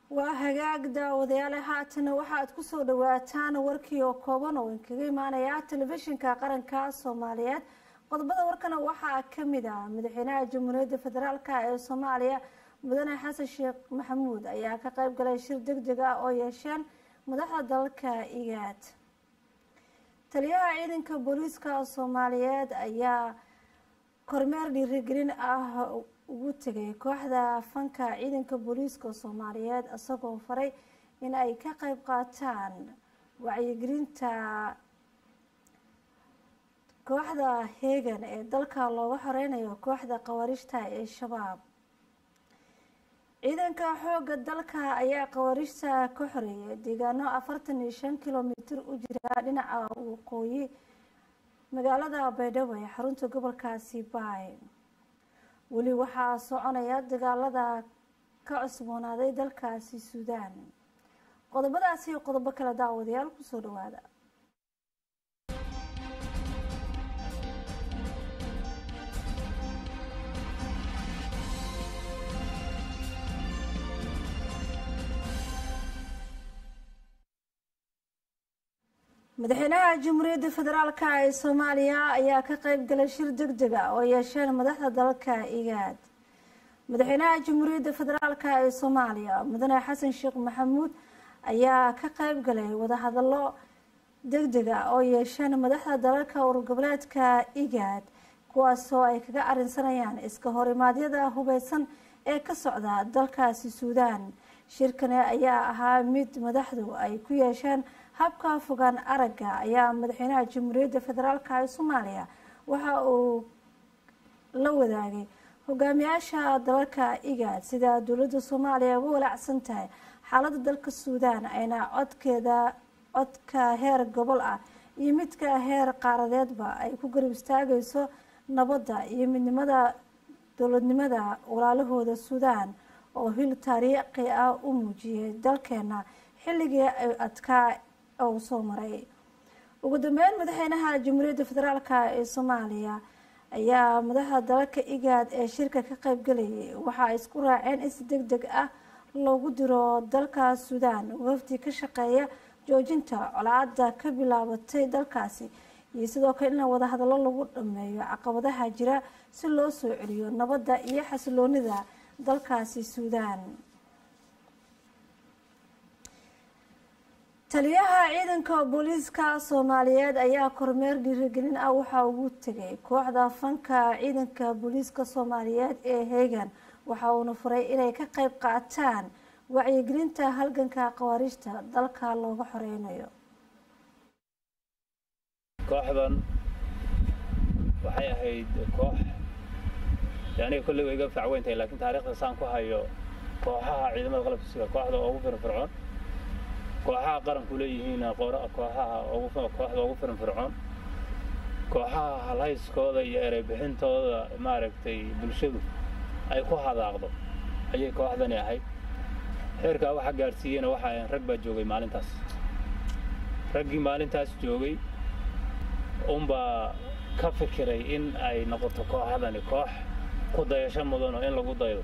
waa hagaag daawadayaale haatana waxa aad kusoo dhawaataan warkii oo kooban oo inkaga imaanaya telefishinka qaranka soomaaliyeed qodobada warkana waxaa kamid ah madaxweynaha jamhuuriyadda federaalk ee soomaaliya mudane xasan sheekh maxamuud ayaa ka qeyb galay shir deg deg ah oo yeesheen madaxda dalka igaad taliyaha ciidanka booliiska soomaaliyeed ayaa kormeer dhiirigelin ah ugu tegay kooxda fanka ciidanka booliiska soomaaliyeed isagoo faray in ay ka qeyb qaataan wacyigelinta kooxda heegan ee dalka looga xoreynayo kooxda khawaarijta ee shabaab ciidanka xooga dalka ayaa khawaarijta ka xoreeyay deegaano afartan iyo shan kilomitir u jira dhinaca waqooyi magaalada baydhabo ee xarunta gobolkaasi baay weli waxaa soconaya dagaalada ka cusboonaaday dalkaasi suudaan qodobadaasi iyo qodobo kale daawadayaal kusoo dhawaada madaxweynaha jamhuuriyadda federaalk ee soomaaliya ayaa ka qeyb galay shir deg deg a oo yeesheen madaxda dalka igaad madaxweynaha jamhuuriyadda federaalk ee soomaaliya mudane xasan sheekh maxamuud ayaa ka qeyb galay wadahadalo deg deg a oo yeesheen madaxda dalalka ururgoboleedka igaad kuwaasoo ay kaga arinsanayaan iska horimaadyada hubeysan ee ka socda dalkaasi suudaan shirkani ayaa ahaa mid madaxdu ay ku yeesheen habka fogaan aragga ayaa madaxweynaha jamhuuriyadda federaalk ee soomaaliya waxa uu la wadaagay hogaamiyaasha dalalka igaad sida dowladda soomaaliya uga walaacsan tahay xaaladda dalka suudaan ayna codkeeda codka heer gobol ah iyo midka heer qaaradeedba ay ku garab istaagayso nabadda iyo midnimada dowladnimada walaalahooda suudaan oo hil taariikhi ah u muujiyay dalkeena xilligii ay adkaa uu soo maray ugu dambeyn madaxweynaha jamhuuriyadda federaalk ee soomaaliya ayaa madaxda dalalka igaad ee shirka ka qeyb galayay waxa ay isku raaceen in si deg deg ah loogu diro dalka suudaan wafdi ka shaqeeya joojinta colaada ka bilaabatay dalkaasi iyo sidoo kale in wadahadallo lagu dhameeyo caqabadaha jira si loo soo celiyo nabadda iyo xasiloonida dalkaasi suudaan taliyaha ciidanka booliiska soomaaliyeed ayaa kormeer dhiirigelin ah waxaa ugu tegay kooxda fanka ciidanka booliiska soomaaliyeed ee heegan waxa uuna furay inay ka qeyb qaataan wacyigelinta halganka khawaarijta dalka looga xoreynayo kooxdan waxay ahayd koox aniga kolley way iga facweyntahay laakiin taariikhda saan ku hayo kooxaha ciidamada qalabka sida kooxda ugu firfircoon kooxaha qaranku leeyihiin kooxaha kooxda ugu firfircoon kooxaha halhayskooda iyo ereybixintooda maaragtay bulshadu ay ku hadaaqdo ayay kooxdani ahayd heerkaa waxa gaadhsiiyeyna waxa ahayn rag baa joogay maalintaas raggii maalintaas joogay unbaa ka fikiray in ay noqoto kooxdani koox ku dayasho mudan oo in lagu daydo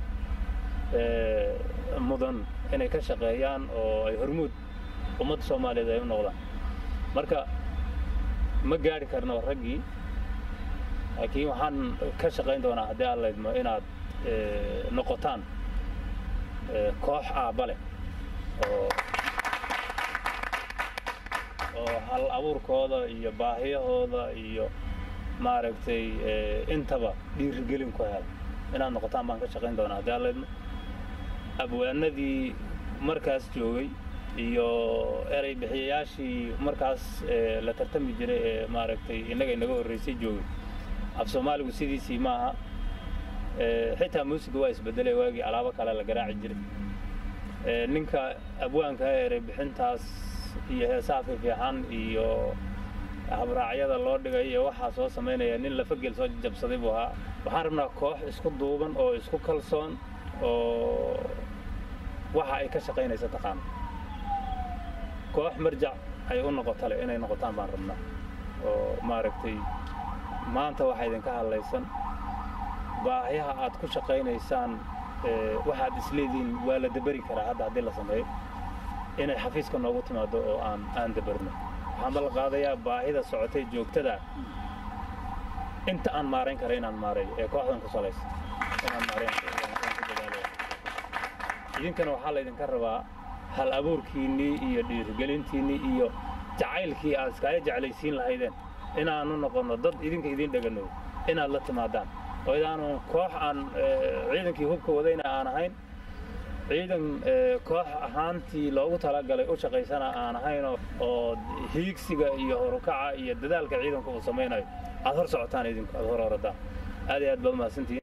mudan inay ka shaqeeyaan oo ay hormuud ummadda soomaaliyeed ay u noqdaan marka ma gaadhi karno raggii laakiin waxaan ka shaqayn doonaa haddii aan laydmo inaad noqotaan koox aabba leh oo oo hal abuurkooda iyo baahiyahooda iyo maaragtay intaba dhiirigelin ku hela inaad noqotaan baan ka shaqayn doonaa haddii aan laydmo abwaanadii markaas joogay iyo erey bixiyayaashii markaas la tartami jiray ee maaragtay innaga inaga horreysay joogay af soomaaligu sidiisii maaha xitaa muusiga waa isbedelay waagii alaabo kale la garaaci jiray ninka abwaanka erey bixintaas iyo heesaha fiifiixan iyo habraacyada loo dhigay iyo waxaa soo samaynaya nin lafagel soo jabsaday buu ahaa waxaan rabnaa koox isku duuban oo isku kalsoon oo waxa ay ka shaqaynaysa taqaano koox marjac ay u noqotale inay noqotaan baan rabnaa oo maaragtay maanta waxaa idinka hadlaysan baahiyaha aad ku shaqaynaysaan waxaad isleedihiin waa la daberi karaa hadda haddii la sameeyo inay xafiiska noogu timaado oo aan aan dabarno waxaan bal qaadayaa baahida socotay joogtada inta aan maarayn kara inaan maareeyo ee kooxdan ku salaysa inaan maarayn idinkana waxaa laydinka rabaa hal abuurkiinnii iyo dhiirigelintiinnii iyo jacaylkii aad iskaaga jeclaysiin lahaydeen inaanu noqonno dad idinka idin dheganow inaad la timaadaan oo idaanu koox aan ciidankii hubka wadayna aan ahayn ciidan koox ahaantii loogu talagalay u shaqaysana aan ahayn oo hiigsiga iyo horukaca iyo dadaalka ciidanku uu samaynayo aad hor socotaan idinku aad hor horadaan aad iyo aad baa umahadsantihiin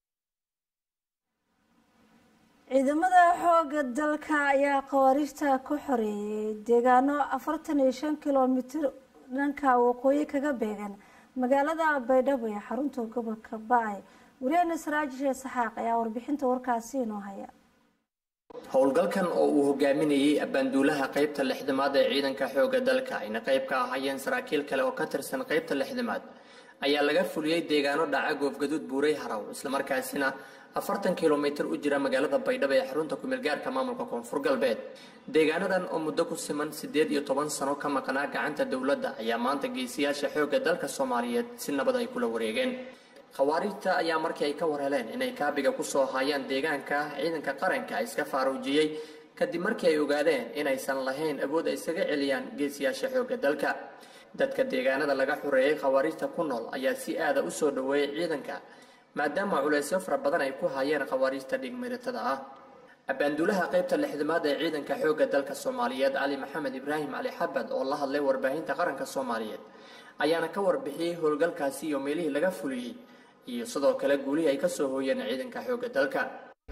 ciidamada xoogga dalka ayaa khawaarijta ku xoreeyey deegaano afartan iyo shan kilomitir dhanka waqooyi kaga beegan magaalada baydhabo ee xarunta gobolka ba-ay wariyaheena saraajishe saxaaq ayaa warbixinta warkaasi inoo haya howlgalkan oo uu hogaaminayey abbaanduulaha qaybta lixdamaad ee ciidanka xoogga dalka ayna qayb ka ahaayeen saraakiil kale oo ka tirsan qaybta lixdamaad ayaa laga fuliyey deegaano dhaca goofgaduud buuray haraw islamarkaasina afartan kilomitir u jira magaalada baydhabo ee xarunta kumeelgaarka maamulka koonfur galbeed deegaanadan oo muddo ku siman siddeed iyo toban sano ka maqnaa gacanta dowladda ayaa maanta geesiyaasha xoogga dalka soomaaliyeed si nabad ay kula wareegeen khawaarijta ayaa markii ay ka war heleen inay kaabiga kusoo haayaan deegaanka ciidanka qaranka iska faaruujiyey kadib markii ay ogaadeen inaysan lahayn awood ay isaga celiyaan geesiyaasha xoogga dalka dadka deegaanada laga xureeyey khawaarijta ku nool ayaa si aada u soo dhoweeyey ciidanka maadaama culaysyo fara badan ay ku hayeen khawaarijta dhigmiritada ah abbaanduulaha qaybta lixdamaad ee ciidanka xoogga dalka soomaaliyeed cali maxamed ibraahim cali xabad oo la hadlay warbaahinta qaranka soomaaliyeed ayaana ka warbixiyey howlgalkaasi iyo meelihii laga fuliyey iyo sidoo kale guulihii ay ka soo hooyeen ciidanka xoogga dalka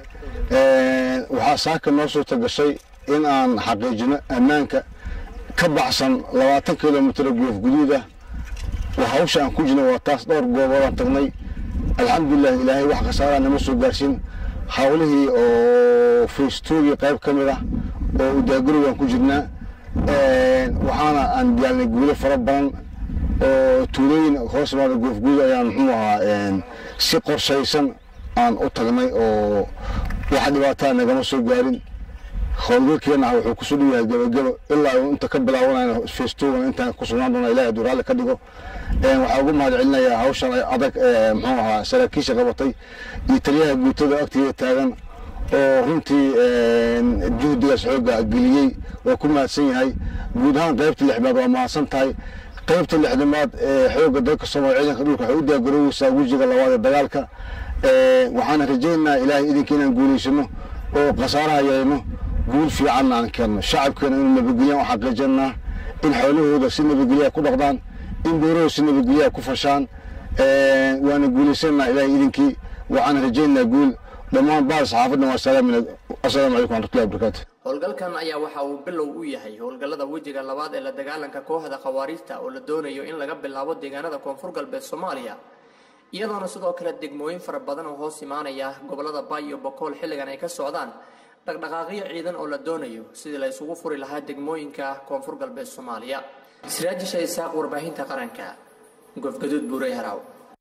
waxaa saaka noo suurta gashay in aan xaqiijino ammaanka ka baxsan labaatan kilomitr goof guduud ah waa hawsha aan ku jirna waa taas dhowr gooboodaan tagnay alxamdulilah ilaahay wax khasaaraa nama soo gaarsiin hawlihii oo faystoogii qayb ka mid ah oo udaagurowaan ku jirnaa waxaana aan diyaalnay guulo fara badan oo tuulooyin hoos imaada goofguud ayaan muxuu ahaa si qorshaysan aan u tagnay oo wax dhibaataa nagama soo gaarin howlgalkeenna wuxuu kusoo dhow yahay gabagabo ilaa inta ka bilaabanayna festogan intaan ku sugnaan doona ilahay hadduu raalli ka dhigo waxaa ugu mahad celinayaa hawshan adag muxuu ahaa saraakiisha qabatay iyo taliyaha guutada agteeda taagan oo runtii juhdigaas xooga geliyey waa ku mahadsan yahay guud ahaan qaybta lixmaad waa mahadsan tahay qaybta lixdamaad ee xooga dalka soomaaliya ciidanka dhulka waxay u diyaargarooweysaa wejiga labaad ee dagaalka waxaana rajaynaynaa ilaahay idinka inaan guulaysano oo khasaaraha yeelno guul fiicanna aan keenno shacabkeena inuu nabadgelyan u xaqiijinaa in xoolahooda si nabadgelyaa ku dhaqdaan in beerahooda si nabadgelyaa ku fashaan waana guulaysanaa ilaahay idinkii waxaana rajaynaynaa guul dhammaan bahal saxaafadna waa salaamin assalaamu calaykum waraxmatullahi wabarakaatu howlgalkan ayaa waxa uu bilow u yahay howlgallada wejiga labaad ee la dagaalanka kooxda khawaariijta oo la doonayo in laga bilaabo deegaanada koonfur galbeed soomaaliya iyadoona sidoo kale degmooyin fara badan oo hoos imaanaya gobolada baay iyo bokool xilligan ay ka socdaan dhaqdhaqaaqyo ciidan oo la doonayo sidii la isugu furi lahaa degmooyinka koonfur galbeed soomaaliya siraajisha isaaq warbaahinta qaranka gofgaduud buurey haraw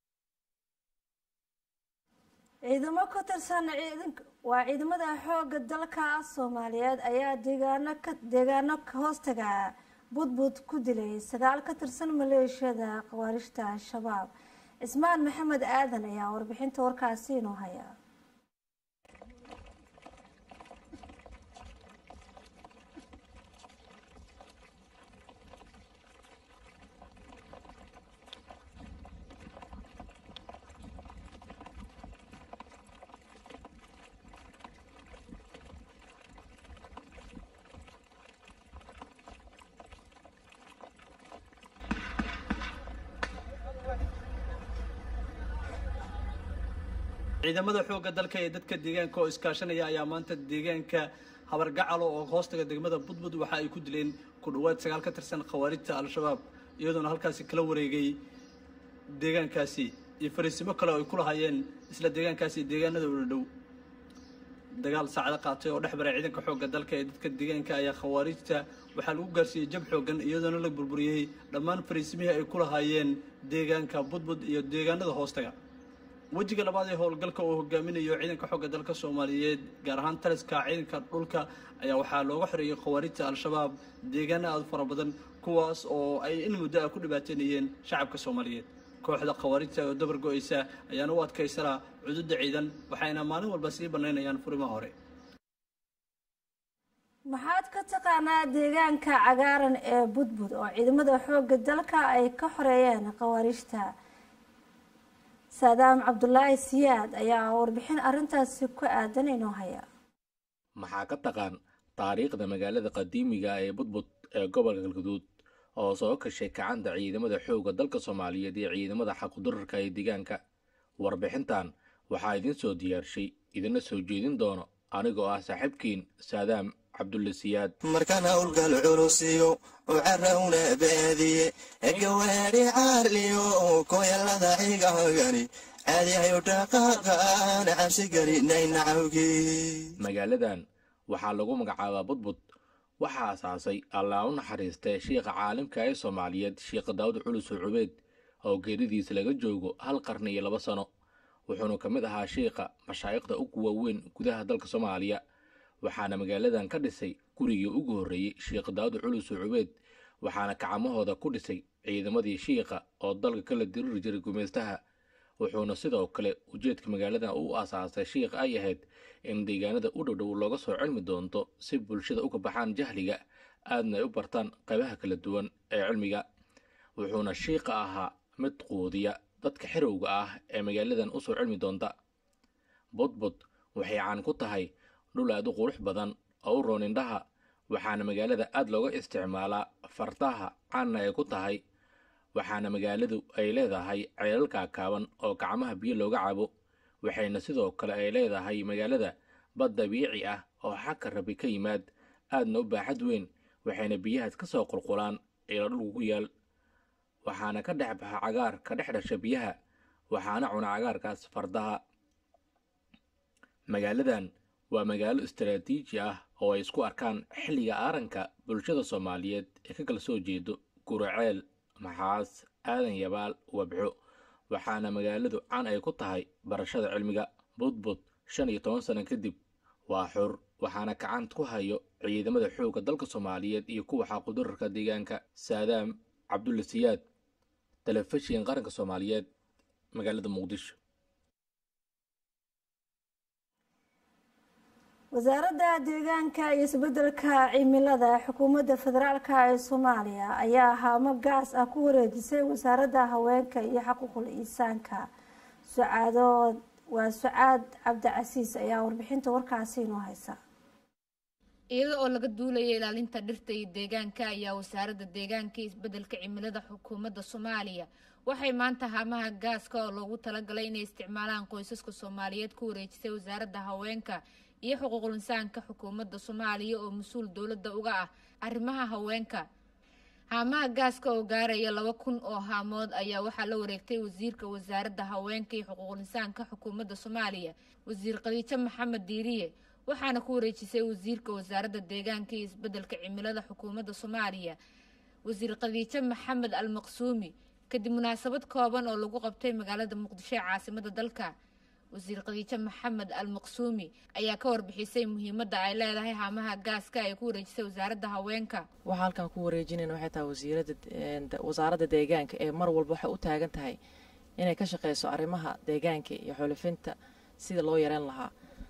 ciidamo ka tirsan ciidanka waa ciidamada xoogga dalka soomaaliyeed ayaa deegaano ka deegaano hoostaga budbud ku dilay sagaal ka tirsan maleeshiyada khawaarijta al-shabaab cismaan maxamed aadan ayaa warbixinta warkaasi inoo haya ciidamada xoogga dalka ee dadka deegaanka oo iskaashanaya ayaa maanta deegaanka habargacalo oo hoostaga degmada budbud waxa ay ku dileen ku dhowaad sagaal ka tirsan khawaarijta al-shabaab iyadoona halkaasi kala wareegay deegaankaasi iyo fariisimo kale oo ay ku lahaayeen isla deegaankaasi deegaanada ula dhow dagaal saacado qaatay oo dhex baray ciidanka xoogga dalka ee dadka deegaanka ayaa khawaarijta waxaa lagu gaarsiiyey jab xoogan iyadoona la burburiyey dhammaan fariisimihii ay ku lahaayeen deegaanka budbud iyo deegaanada hoostaga wejiga labaad ee howlgalka uu hogaaminayo ciidanka xooga dalka soomaaliyeed gaar ahaan taliska ciidanka dhulka ayaa waxaa looga xoreeyey khawaarijta al-shabaab deegaana aada fara badan kuwaas oo ay in muddo ah ku dhibaateynayeen shacabka soomaaliyeed kooxda khawaarijta oo dabar go-eysa ayaana u adkaysanaa cududa ciidan waxayna maalin walba sii banaynayaan furimaha hore maxaad ka taqaanaa deegaanka cagaaran ee budbud oo ciidamada xoogga dalka ay ka xoreeyeen khawaarijta saadaam cabdulaahi siyaad ayaa warbixin arrintaasi ku aadan inoo haya maxaa ka taqaan taariikhda magaalada qadiimiga ee budbud ee gobolka galguduud oo soo kashay kacanta ciidamada xoogga dalka soomaaliyeed iyo ciidamada xaqudurarka ee deegaanka warbixintan waxaa idiin soo diyaarshay idina soo jeedin doono anigoo ah saaxiibkiin saadaam cabdulle siyaad markaan howlgal culusiyo oo carawna baadiye gawaadhi caarliyo koyalada xigahogani caadihayo dhaqaaqaan cabsi gelinay nacawgii magaaladan waxaa lagu magacaabaa budbud waxaa asaasay allaa u naxariistay shiikha caalimka ee soomaaliyeed sheikh daawud culus cubeed oo geeridiisa laga joogo hal qarni iyo laba sano wuxuuna ka mid ahaa shiikha mashaayikhda ugu waaweyn gudaha dalka soomaaliya waxaana magaaladan ka dhisay gurigii ugu horreeyey sheikh daawud culus cubeed waxaana kacamahooda ku dhisay ciidamadii shiikha oo dalka kala diriri jiray gumaystaha wuxuuna sidoo kale ujeedka magaaladan u asaasay shiikh ay ahayd in deegaanada u dhowdhow looga soo cilmi doonto si bulshada uga baxaan jahliga aadna ay u bartaan qaybaha kala duwan ee cilmiga wuxuuna shiikha ahaa mid quudiya dadka xirowga ah ee magaaladan usoo cilmi doonta budbud waxay caan ku tahay dhul aad u qurux badan oo u roon indhaha waxaana magaalada aad looga isticmaalaa fardaha caanna ay ku tahay waxaana magaaladu ay leedahay ceelal kaakaaban oo gacmaha biyo looga cabo waxayna sidoo kale ay leedahay magaalada bad dabiici ah oo xagka rabi ka yimaad aadna u baaxad weyn waxayna biyahaas ka soo qulqulaan ila dhulku ku yaal waxaana ka dhex baxa cagaar ka dhex dhasha biyaha waxaana cuna cagaarkaas fardaha magaaladan waa magaalo istaraatiiji ah oo ay isku arkaan xilliga aaranka bulshada soomaaliyeed ee ka kala soo jeedo guraceel maxaas aadan yabaal wabxo waxaana magaaladu caan ay ku tahay barashada cilmiga budbud shan iyo toban sano kadib waa xur waxaana gacant ku hayo ciidamada xoogga dalka soomaaliyeed iyo kuwa xaqudurarka deegaanka saadaam cabdulle siyaad telefishin qaranka soomaaliyeed magaalada muqdisho wasaaradda deegaanka iyo isbedelka cimilada xukuumadda federaalk ee soomaaliya ayaa haamo gaas ah ku wareejisay wasaaradda haweenka iyo xaquuqul insaanka sucaadood waa sucaad cabdicasiis ayaa warbixinta warkaasi inoo haysa iyada oo laga duulaya ilaalinta dhirta iyo deegaanka ayaa wasaaradda deegaanka iyo isbedelka cimilada xukuumadda soomaaliya waxay maanta haamaha gaaska oo loogu talagalay inay isticmaalaan qoysaska soomaaliyeed ku wareejisay wasaaradda haweenka iyo xuquuqul insaanka xukuumadda soomaaliya oo mas-uul dowladda uga ah arrimaha haweenka haamaha gaaska oo gaaraya laba kun oo haamood ayaa waxaa la wareegtay wasiirka wasaaradda haweenka iyo xuquuqul insaanka xukuumadda soomaaliya wasiir khadiijo maxamed diiriye waxaana ku wareejisay wasiirka wasaaradda deegaanka iyo isbedelka cimilada xukuumadda soomaaliya wasiir khadiijo maxamed al maqsuumi kadib munaasabad kooban oo lagu qabtay magaalada muqdisho ee caasimada dalka wasiir khadiijo maxamed al maqsuumi ayaa ka warbixisay muhiimadda ay leedahay haamaha gaaska ay ku wareejisay wasaaradda haweenka waxaa halkan ku wareejinayna waxay tahay wasiirada wasaaradda deegaanka ee mar walba waxay u taagan tahay inay ka shaqeyso arrimaha deegaanka iyo xolifinta sida loo yareen lahaa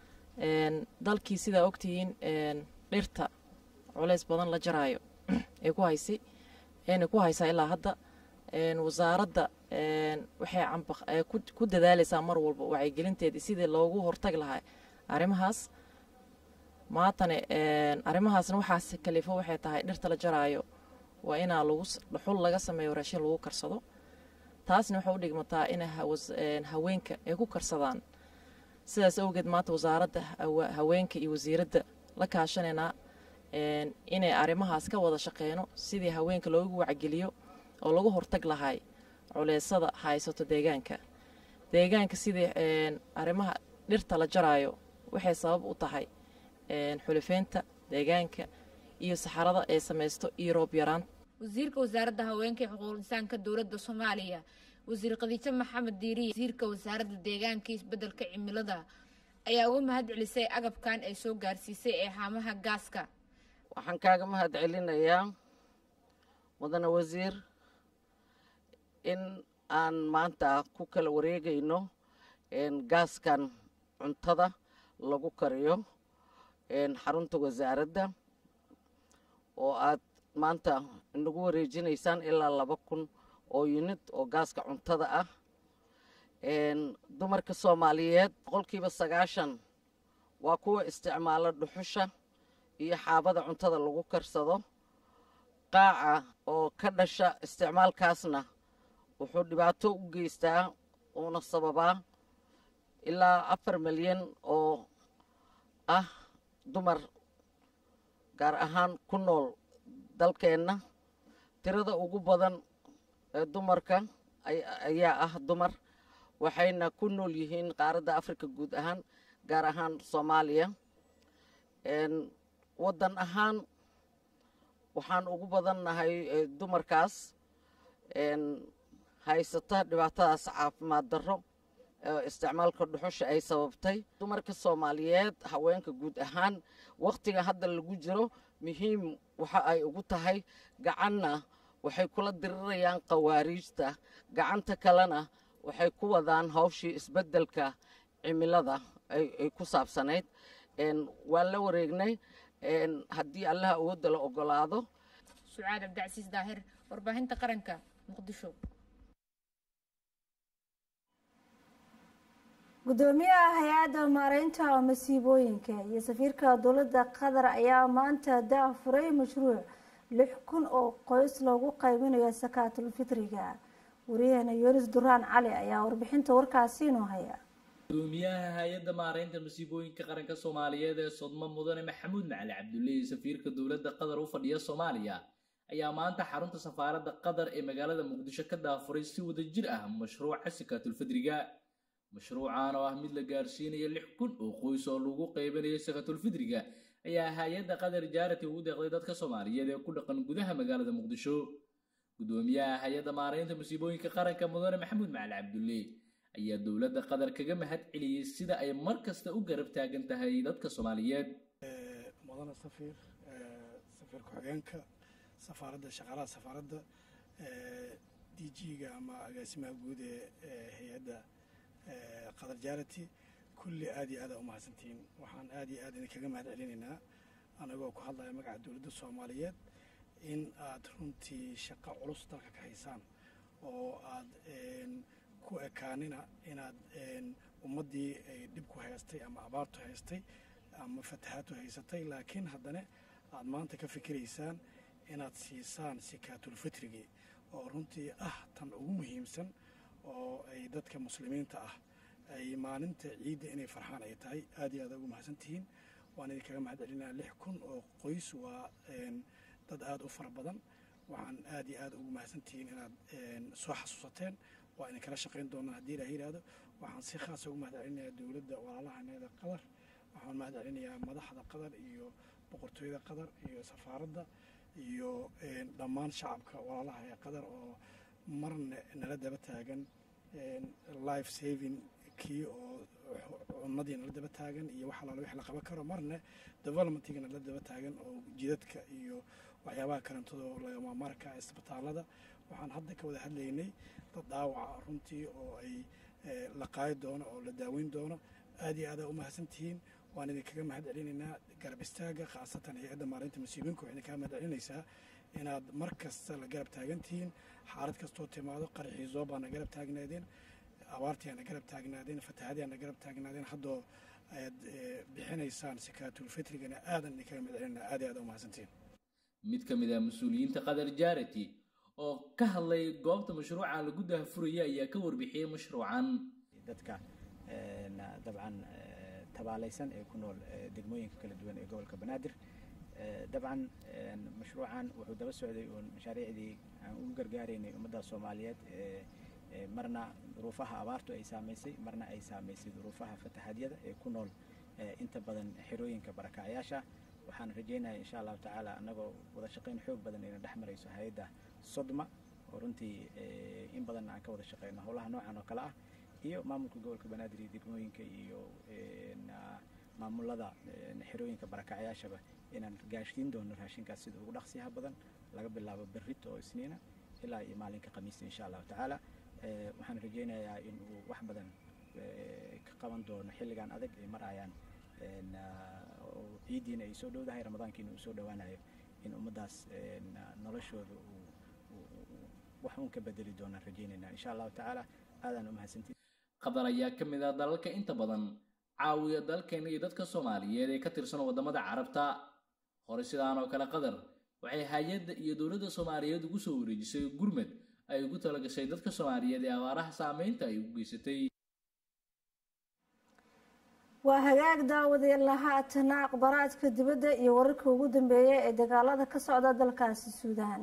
dalkii sidaa ogtihiin dhirta culeys badan la jaraayo ee ku haysay eena ku haysaa ilaa hadda wasaaradda waxay ku dadaaleysaa mar walba wacyigelinteedii sidii loogu hortagi lahaa arrimahaas maatane arrimahaasna waxaas kalifo waxay tahay dhirta la jaraayo waa inaa lagu dhuxul laga sameeyo raashin lagu karsado taasna waxay u dhigmataa inay haweenka ay ku karsadaan sidaas awgeed maanta wasaaradda haweenka iyo wasiiradda la kaashanaynaa inay arrimahaas ka wada shaqeyno sidii haweenka loogu wacgeliyo oo lagu hortag lahay culeysada haysato deegaanka deegaanka sidii arrimaha dhirta la jaraayo waxay sabab u tahay xulifeynta deegaanka iyo saxarada ay samaysto iyo roob yaraan wasiirka wasaaradda haweenka ee xuquuqul insaanka dowladda soomaaliya wasiir khadiijo maxamed diiriye wasiirka wasaaradda deegaanka isbeddelka cimilada ayaa uga mahad celisay agabkan ay soo gaarsiisay ee haamaha gaaska waxaan kaaga mahad celinayaa mudane wasiir in aan maanta ku kala wareegayno gaaskan cuntada lagu kariyo xarunta wasaaradda oo aad maanta inagu wareejinaysaan ilaa laba kun oo yunid oo gaaska cuntada ah dumarka soomaaliyeed boqolkiiba sagaashan waa kuwa isticmaala dhuxusha iyo xaabada cuntada lagu karsado qaaca oo ka dhasha isticmaalkaasna wuxuu dhibaato u geystaa uuna sababaa ilaa afar milyan oo ah dumar gaar ahaan ku nool dalkeenna tirada ugu badan ee dumarka ayaa ah dumar waxayna ku nool yihiin qaaradda afrika guud ahaan gaar ahaan soomaaliya waddan ahaan waxaan ugu badannahay dumarkaas haysata dhibaatadaas caafimaad darro isticmaalka dhuxusha ay sababtay dumarka soomaaliyeed haweenka guud ahaan wakhtiga hadda lagu jiro muhiim waxa ay ugu tahay gacanna waxay kula dirirayaan khawaariijta gacanta kalena waxay ku wadaan hawshii isbeddelka cimilada ay ku saabsanayd waan la wareegnay haddii allaha awoodda la ogolaado sucaad cabdicasiis daahir warbaahinta qaranka muqdisho gudoomiyaha hay-adda maareynta masiibooyinka iyo safiirka dowladda qatar ayaa maanta daafuray mashruuc lix kun oo qoys loogu qaybinayo sakaatul fitriga wariyaheena yunis duraan cali ayaa warbixinta warkaasi inoo haya gudoomiyaha hay-adda maareynta masiibooyinka qaranka soomaaliyeed ee sodmo mudane maxamuud macali cabdulle iyo safiirka dowladda qatar u fadhiya soomaaliya ayaa maanta xarunta safaaradda qatar ee magaalada muqdisho ka daafuray si wadajir ah mashruuca sakaatulfidriga mashruucan oo ah mid la gaarsiinayo lix kun oo qoys oo lagu qaybinayo sakaatulfidriga ayaa hay-adda qatar jaarati ugu deeqday dadka soomaaliyeed ee ku dhaqan gudaha magaalada muqdisho gudoomiyaha hay-adda maareynta masiibooyinka qaranka mudane maxamuud macali cabdulle ayaa dowladda qatar kaga mahad celiyey sida ay mar kasta u garab taagan tahay dadka soomaaliyeed mudane safiir safiir ku-xigeenka safaaradda shaqaalaha safaaradda d g-ga ama agaasimaha guud ee hay-adda qatar jarity kulli aad iyo aada umahadsantihiin waxaan aad iyo aad idinkaga mahad celinaynaa anagoo ku hadlaya magaca dowladda soomaaliyeed in aad runtii shaqo culus dalka ka haysaan oo aad ku ekaanina inaad ummaddii ay dhib ku haystay ama abaartu haystay ama fatahaadtu haysatay laakiin haddana aad maanta ka fikiraysaan inaad siisaan sikaatulfitrigii oo runtii ah tan ugu muhiimsan oo ay dadka muslimiinta ah ay maalinta ciidda inay farxaan ay tahay aad iyo aad ugu mahadsantihiin waan idinkaga mahad celinaa lix kun oo qoys waa dad aada u fara badan waxaan aad iyo aad ugu mahadsantihiin inaad soo xasuusateen waa idin kala shaqayn doonaa haddii ilaah yidhaahdo waxaan si khaasa ugu mahad celinayaa dowladda walaalahaneeda qatar waxaan mahad celinayaa madaxda qatar iyo boqortooyada qatar iyo safaaradda iyo dhammaan shacabka walaalaha ee qatar oo marna nala daba taagan life saving kii oo cunadii nala daba taagan iyo wax alaala wix la qaban karo marna developmentiga nala daba taagan oo jidadka iyo waxyaabaha kalentadoo lagama marka isbitaalada waxaan hadda ka wada hadlaynay dad dhaawaca runtii oo ay la qaadi doono oo la daaweyn doono aad iyo aadaa u mahadsantihiin waan idinkaga mahad celinaynaa garab istaaga khaasatan hay-adda maareynta masiibooyinka waxay idinkaga mahad celinaysaa inaad mar kasta la garab taagantihiin xaalad kastoo timaado qaraxii zoobaana garab taagnaadeen abaartiiana garab taagnaadeen fatahaadiana garab taagnaadeen haddoo ayaad bixinaysaan sikaatulfitrigana aadan idinkaga mahad celinaa aad iyo aad u mahadsantihiin mid ka mid ah mas-uuliyiinta qatar jarity oo ka hadlay goobta mashruuca lagu daahfuraya ayaa ka warbixiyey mashruucan dadka dabcan tabaalaysan ee ku nool degmooyinka kala duwan ee gobolka banaadir dabcan mashruucan wuxuu daba socday uun mashaariicdii aan ugu gargaaraynay ummadda soomaaliyeed marna duruufaha abaartu ay saamaysay marna ay saamaysay duruufaha fatahadyada ee ku nool inta badan xerooyinka barakacyaasha waxaan rajaynayaa insha allahu tacaala annagoo wada shaqayn xoog badan ayna dhex marayso hay-adda sodma oo runtii in badan aan ka wada shaqeyno howlaha noocan oo kale ah iyo maamulka gobolka banaadir iyo degmooyinka iyo maamulada xerooyinka barakacyaashaba inaan gaashsiin doono raashinkaas sida ugu dhaqsiyaha badan laga bilaabo berrito oo isniina ilaa iyo maalinka khamiista insha allahu tacaala waxaan rajeynayaa in uu wax badan ka qaban doono xilligan adag ay marayaan ciiddiina ay soo dhowdahay ramadaankiina uu soo dhowaanayo in ummaddaas noloshooda uu wax uun ka bedeli doonaan rajeynaynaa insha allahu tacaala aadaan umahadsantiin qatar ayaa ka mid ah dalalka inta badan caawiya dalkeena iyo dadka soomaaliyeed ee ka tirsan waddamada carabta hore sidaan oo kale qatar waxay hay-adda iyo dowladda soomaaliyeed ugu soo wareejisay gurmad ay ugu talagashay dadka soomaaliyeed ee abaaraha saameynta ay u geysatay waa hagaag daawadeen haatana akhbaraadka dibadda iyo wararka ugu dambeeya ee dagaalada ka socda dalkaasi suudaan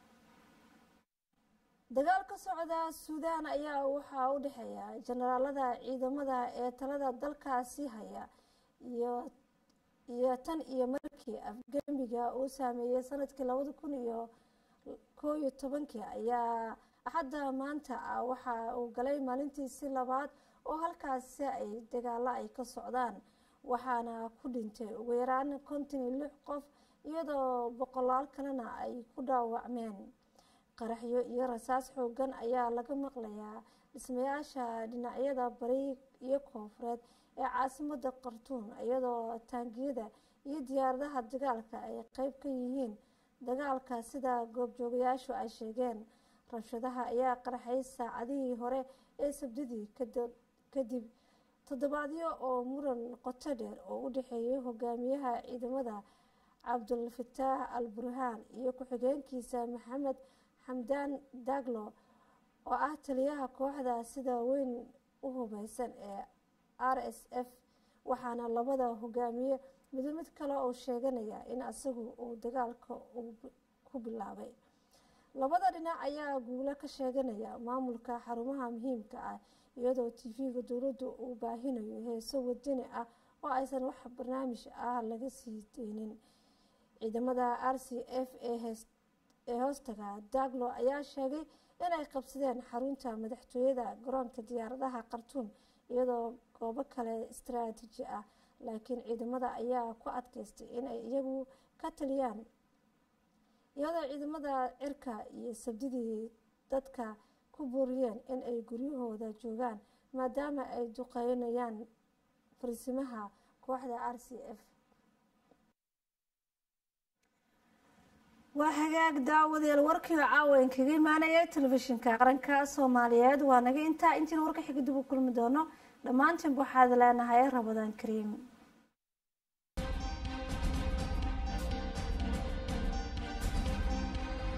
dagaal ka socda suudaan ayaa waxaa u dhexeeya jenaraalada ciidamada ee talada dalkaasi haya iyo iyo tan iyo markii afgembiga uu saameeyey sanadkii labada kun iyo koo iyo tobankii ayaa axadda maanta ah waxa uu galay maalintiisii labaad oo halkaasi ay dagaalo ay ka socdaan waxaana ku dhintay ugu yaraan konton iyo lix qof iyadoo boqolaal kalena ay ku dhaawacmeen qaraxyo iyo rasaas xoogan ayaa laga maqlayaa dhismayaasha dhinacyada bari iyo koonfureed ee caasimada khartuum iyadoo taangiyada iyo diyaaradaha dagaalka ay qeyb ka yihiin dagaalka sida goobjoogayaashu ay sheegeen rabshadaha ayaa qarxay saacadihii hore ee sabdidii kadib toddobaadyo oo muran qoto dheer oo u dhexeeyay hogaamiyaha ciidamada cabdulfataax al burhaan iyo ku-xigeenkiisa maxamed xamdaan daglo oo ah taliyaha kooxda sida weyn u hubeysan ee r s f waxaana labada hogaamiye mido mid kale oo sheeganaya in isagu uu dagaalka ku bilaabay labada dhinac ayaa guulo ka sheeganaya maamulka xarumaha muhiimka ah iyadoo tv-ga dowladdu uu baahinayo heeso wadani ah oo aysan wax barnaamij ah laga sii deynin ciidamada r c f ee hoostaga daglo ayaa sheegay inay qabsadeen xarunta madaxtooyada garoonka diyaaradaha khartuum iyadoo goobo kale istaraatiiji ah laakiin ciidamada ayaa ku adkaystay inay iyagu ka taliyaan iyadoo ciidamada cirka iyo sabdidii dadka ku booriyeen in ay guryahooda joogaan maadaama ay duqeynayaan farsimaha kooxda r c f waa hagaag daawadeel warkii caawan kaga imaanaya telefishinka qaranka soomaaliyeed waa naga intaa intiina warka xiga dib u kulmi doono dhammaantiin waxaad leenahay rabadaan kariim